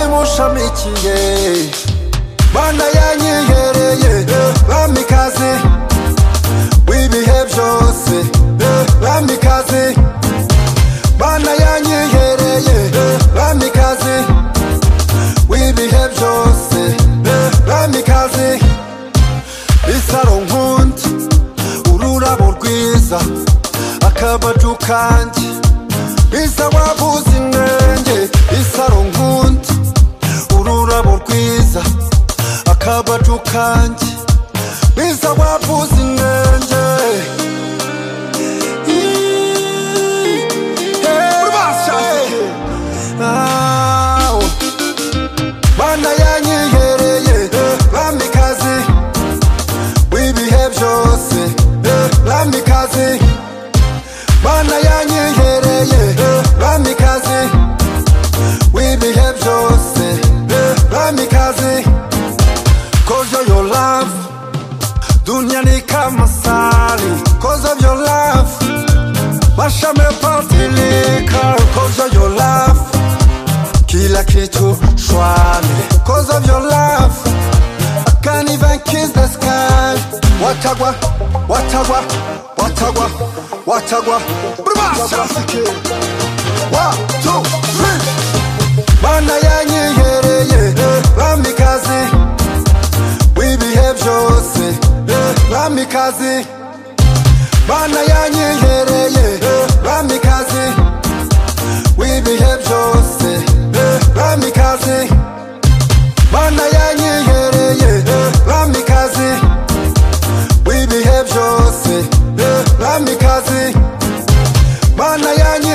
mushamikiye mana yanyihereye bamikaze w'ibihe byose bamikaze mana yanyihereye bamikaze w'ibihe byose bamikaze isaro nkunda ururabo rwiza akabaju kanjye biza wabuze inenge isaro nkunda ururabo rwiza akabaju kanjye biza wabuze inenge Ow. Mana yanyihereye bamikaze w'ibihe byose bamikaze Mana yanyihereye bamikaze w'ibihe byose bamikaze Cause you're your love dunia ni kama sali Cause of your love maisha yamepatilika Cause of your love kila kitu shwari Cause of your love I can't even kiss the sky Watagwa, watagwa, watagwa, watagwa Brubasa One, two, three Bana yanyihereye Bamikaze W'ibihe byose Bamikaze Bana yanyihereye Bamikaze W'ibihe byose Bamikaze Bana yanyihereye Bamikaze W'ibihe byose Bamikaze Bana yanyihereye